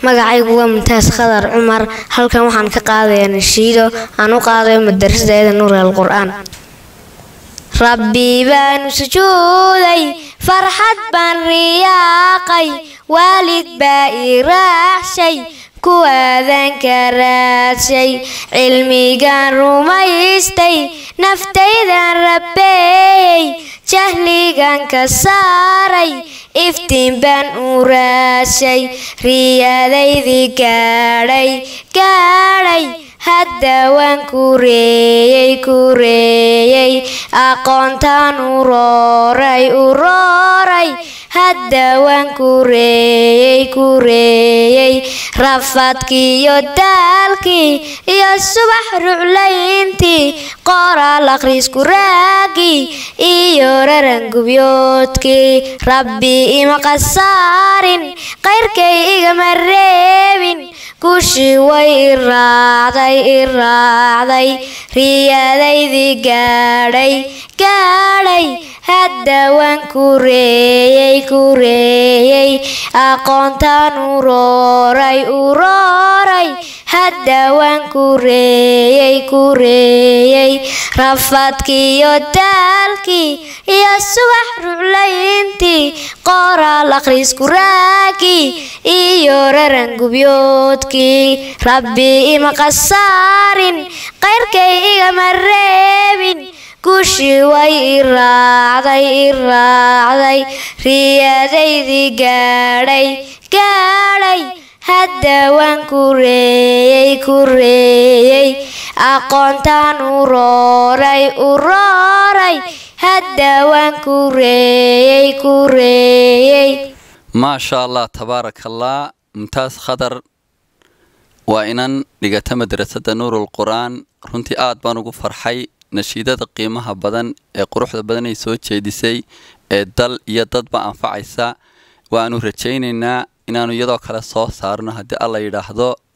magacaygu waa muntaas khadar cumar halkan waxaan ka qaadayaa nashiido aan u qaadayo madarasadeeda nuur alqur'aan rabbi baanu sujuuday farxad baan riyaaqay waalid baa ii raacshay kuwaadan ka raadshay cilmigaan rumaystay naftaydan rabbeeyey jahligan ka saaray iftiin baan u raadshay riyadaydii gaadhay gaadhay hadda waan kureeyey kureeyey aqoontaan u rooray u rooray hadda waan kureeyey kureeyey rafadkiiyo daalkii iyo subax ruclayntii qoraal akhriisku raagii iyo rarangubyoodkii rabbi ima qasaarin qayrkay igama reebin gushii way i raacday i raacday riyadaydii gaadhay gaadhay hadda waan kureeyey kureeyey aqoontaan u rooray u rooray hadda waan kureeyey kureeyey rafadkiiyo daalkii iyo subax ruclayntii qoraal akhriisku raagii iyo rarangubyoodkii rabbi ima qasaarin qayrkay igama reebin gushii way i raacday i raacday riyadaydii gaadhay gaadhay hadda waan kureeyey kureeyey aqoontaan u rooray u rooray hadda waan kureeyey kureeyey maasha allah tabaaraka allah mumtaas khadar waa inan dhigata madrasada nuurul qur-aan runtii aad baan ugu farxay nashiidada qiimaha badan ee quruxda badan ay soo jeedisay ee dal iyo dadba anfacaysa waanu rajaynaynaa inaanu iyadoo kale soo saarno haddii alla yidhaahdo